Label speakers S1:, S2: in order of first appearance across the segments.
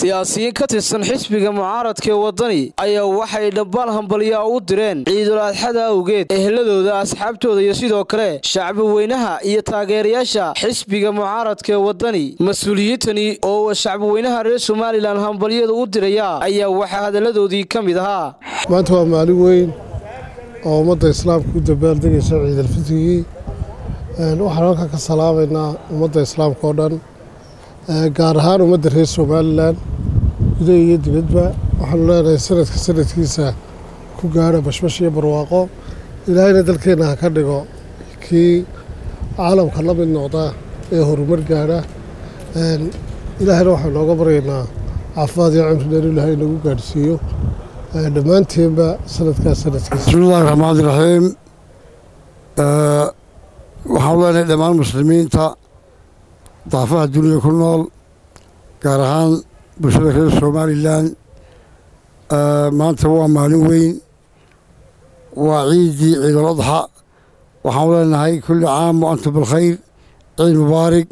S1: siyaasiyiin ka tirsan xisbiga mucaaradka ee waddani ayaa waxay dhambaal hambalyaa u direen ciidul adxada awgeed eheladooda asxaabtooda iyo sidoo kale shacbi weynaha iyo taageerayaasha xisbiga mucaaradka ee waddani mas-uuliyiintani oo shacbi weynaha reer somalilan hambalyada u diraya ayaa waxaa hadalladoodii ka mid ahaa
S2: maanta waa maalin weyn oo ummadda islaamka u dabaaldegaysa ciidalfitrigii waxaan halkan ka salaamaynaa ummadda islaamka oo dhan gaar ahaan ummadda reer somalilan gudaha iyo dibadba waxaanu leenahay sanadka sanadkiisa ku gaadha bashbash iyo barwaaqo ilaahayna dalkeenna ha ka dhigo kii caalamka la mid noqda ee horumar gaadha ilaahayna waxaanu nooga baryaynaa caafimaad iyo cimri dheer ilaahay nagu gaadhsiiyo dhammaanteenba sanadkaas sanadkiisa
S3: bismillahi raxmaani raxiim waxaan leenahay dhammaan muslimiinta daafaha duniya ku nool gaar ahaan bulshada reer somalilan maanta waa maalin weyn waa ciiddii ciidul adxa waxaan leenahay kulli caam wa antum bilkhayr ciid mubaarig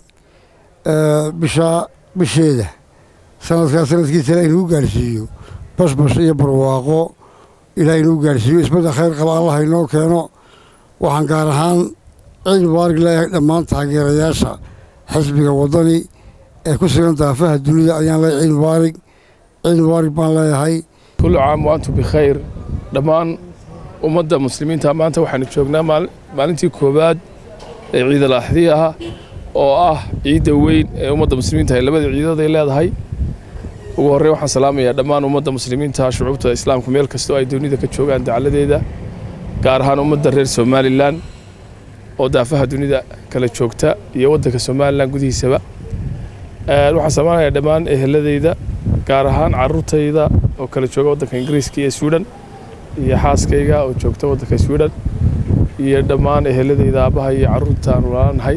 S3: bisha bisheeda sanadkaas sanadkiisa ilahay nagu gaadhsiiyo bashbash iyo barwaaqo ilaahay nagu gaadhsiiyo isbadda khayr qaba allah inoo keeno waxaan gaar ahaan ciid mubaarig leeyahay dhammaan taageerayaasha xisbiga waddani ee ku sugan daafaha dunida ayaan leeyahay ciid mubaarig ciid mubaarig baan leeyahay
S4: kullu caam wa antum bikhayr dhammaan ummadda muslimiinta maanta waxaanu joognaa maalintii koowaad ee ciidal axdii ah oo ah ciidda weyn ee ummadda muslimiinta ay labada ciidood ay leedahay ugu horrey waxaan salaamayaa dhammaan ummadda muslimiinta shucuubta islaamku meel kastoo ay dunida ka joogaan dacladeeda gaar ahaan ummadda reer somalilan oo daafaha dunida kala joogta iyo waddanka somalilan gudihiisaba waxaan salaamayaa dhammaan eheladeyda gaar ahaan carruurtayda oo kala jooga waddanka ingiriiska iyo swidhan iyo xaaskayga oo joogta waddanka swidhan iyo dhammaan eheladeyda aabbaha iyo carruurta aan walaalaanahay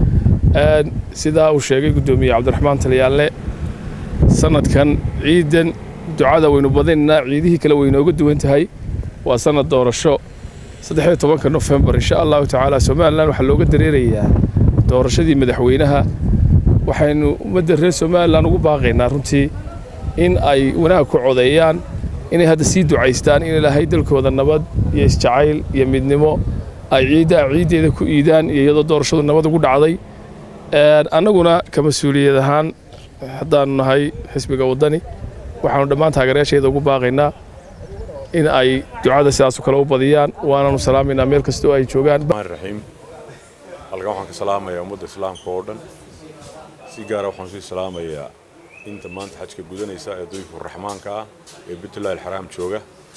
S4: sidaa uu sheegay guddoomiye cabdiraxmaan taliyaalle sanadkan ciidan ducada waynu badinaynaa ciidihii kale waynooga duwan tahay waa sanad doorasho saddexiyo tobanka nofembar insha allahu tacaala somalilan waxaa looga dareerayaa doorashadii madaxweynaha waxaynu ummadda reer somalilan ugu baaqaynaa runtii in ay wanaag ku codeeyaan inay hadda sii ducaystaan in ilaahay dalkooda nabad iyo isjacayl iyo midnimo ay ciiddaa ciiddeeda ku iidaan iyo iyadoo doorashadu nabad ugu dhacday annaguna ka mas-uuliyad ahaan haddaanu nahay xisbiga waddani waxaanu dhammaan taageerayaasheeda ugu baaqaynaa in ay ducada sidaasu kale u badiyaan waanaanu salaamaynaa meel kastoo ay joogaan
S5: raxiim halkan waxaan ka salaamayaa ummadda islaamka oo dhan si gaara waxaan sii salaamayaa inta maanta xajka gudanaysa ee duyfu raxmaanka ah ee baytullahi alxaraam jooga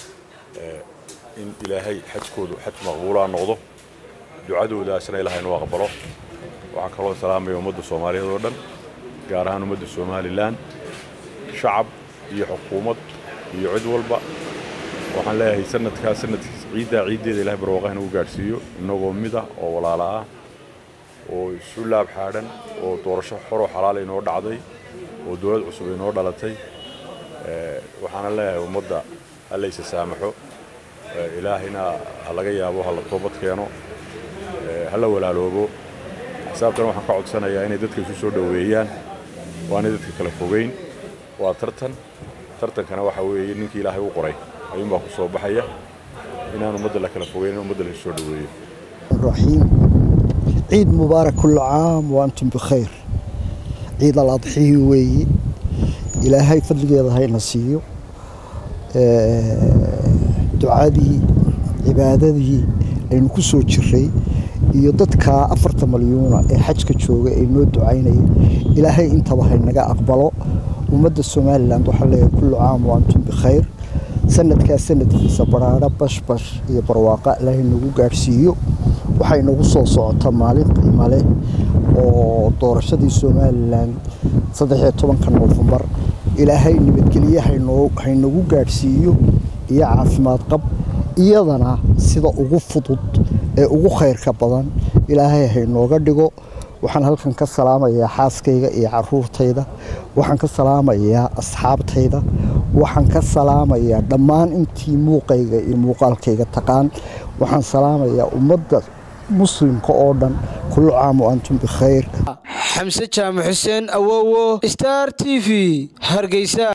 S5: in ilaahay xajkoodu xaj maqbuulaa noqdo ducadoodaasna ilaahay noo aqbalo waxaan kaloo salaamaya ummadda soomaaliyeed oo dhan gaar ahaan ummadda somalilan shacab iyo xukuumad iyo cid walba waxaan leeyahay sanadkaa sanadkiis ciiddaa ciiddeeda ilahay barwaaqaha nagu gaadhsiiyo innagoo mid ah oo walaala ah oo isu laab xaadhan oo doorasho xoroo xalaal inoo dhacday oo dowlad cusub inoo dhalatay waxaana leeyahay ummadda hallayse saamaxo ilaahayna ha laga yaabo ha la toobad keeno ha la walaaloobo xisaabtana waxaan ka codsanayaa inay dadka isu soo dhoweeyaan waanay dadka kala fogeyn waa tartan tartankana waxa weeye ninkii ilaahay u qoray ayuunbaa ku soo baxaya inaan ummadda la kala fogeyn in ummadda la isu soo dhoweeyo
S6: raxiim ciid mubaarak kullu caam wa antum bikhayr ciid al adxii weeye ilaahay fadligeeda hayna siiyo ducadii cibaadadii aynu ku soo jiray iyo dadka afarta malyuuna ee xajka jooga ay noo ducaynaya ilaahay intaba haynaga aqbalo ummadda somalilan waxaa leeyahay kullu caam wa antum bikhayr sanadkaa sanadkiisa baraadho bashbash iyo barwaaqa ilaahay nagu gaadhsiiyo waxay nagu soo socotaa maalin qiimo leh oo doorashadii somalilan saddexiyo tobanka noofembar ilaahay nabadgelye haynagu gaadhsiiyo iyo caafimaad qab iyadana sida ugu fudud ee ugu khayrka badan ilaahay haynooga dhigo waxaan halkan ka salaamayaa xaaskayga iyo caruurtayda waxaan ka salaamayaa asxaabtayda waxaan ka salaamayaa dhammaan intii muuqayga iyo muuqaalkayga taqaan waxaan salaamayaa ummadda muslimka oo dhan kullu caam wa antum bikhayr
S1: xamse jaamac xuseen awowo star t v hargeysa